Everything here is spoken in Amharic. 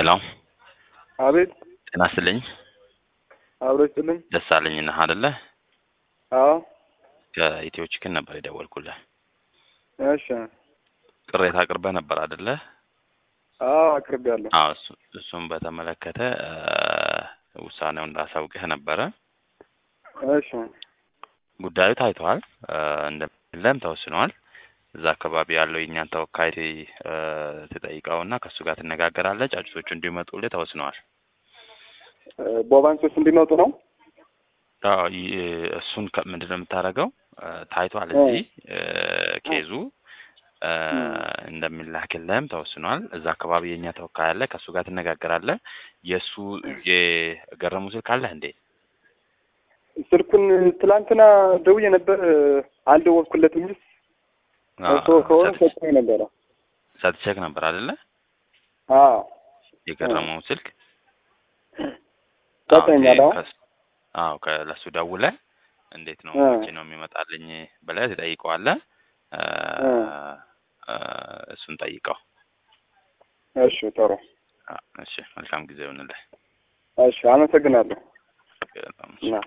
ሄሎ አቤት ጤና ይስጥልኝ። አብሮ ይስጥልኝ። ደሳለኝ ነህ አይደለ? አዎ ከኢትዮ ቺክን ነበር የደወልኩልህ። እሺ ቅሬታ አቅርበህ ነበር አይደለ? አዎ አቅርቤያለሁ። አዎ እሱ እሱን በተመለከተ እ ውሳኔውን እንዳሳውቅህ ነበረ። እሺ ጉዳዩ ታይቷል፣ እ እንደለም ተወስኗል። እዛ አካባቢ ያለው የእኛን ተወካይ እ ትጠይቀውና ከእሱ ጋር ትነጋገራለህ። ጫጩቶቹ እንዲመጡልህ ተወስነዋል። እ ቦባንሶች እንዲመጡ ነው። አዎ ይ- እሱን ከ- ምንድን ነው የምታደርገው? እ ታይቷል እዚህ እ ኬዙ እ እንደሚላክልህም ተወስኗል። እዛ አካባቢ የእኛ ተወካይ አለ፣ ከእሱ ጋር ትነጋገራለህ። የእሱ የገረሙ ስልክ አለህ እንዴ? ስልኩን ትላንትና ደውዬ ነበር እ አልደወልኩለትም እንጂ እሱ ከሆነ ሰጥቶኝ ነበረ። ሰጥቼክ ነበር አይደለ? አዎ የገረመው ስልክ ሰጥቶኛል። አዎ ከስ- አዎ ከ- ለእሱ ደውለህ እንዴት ነው እ መቼ ነው የሚመጣልኝ ብለህ ትጠይቀዋለህ። እ እ እ እሱን ጠይቀው። እሺ ጥሩ። አ- እሺ መልካም ጊዜ ይሁንልህ። እሺ አመሰግናለሁ። በጣም እና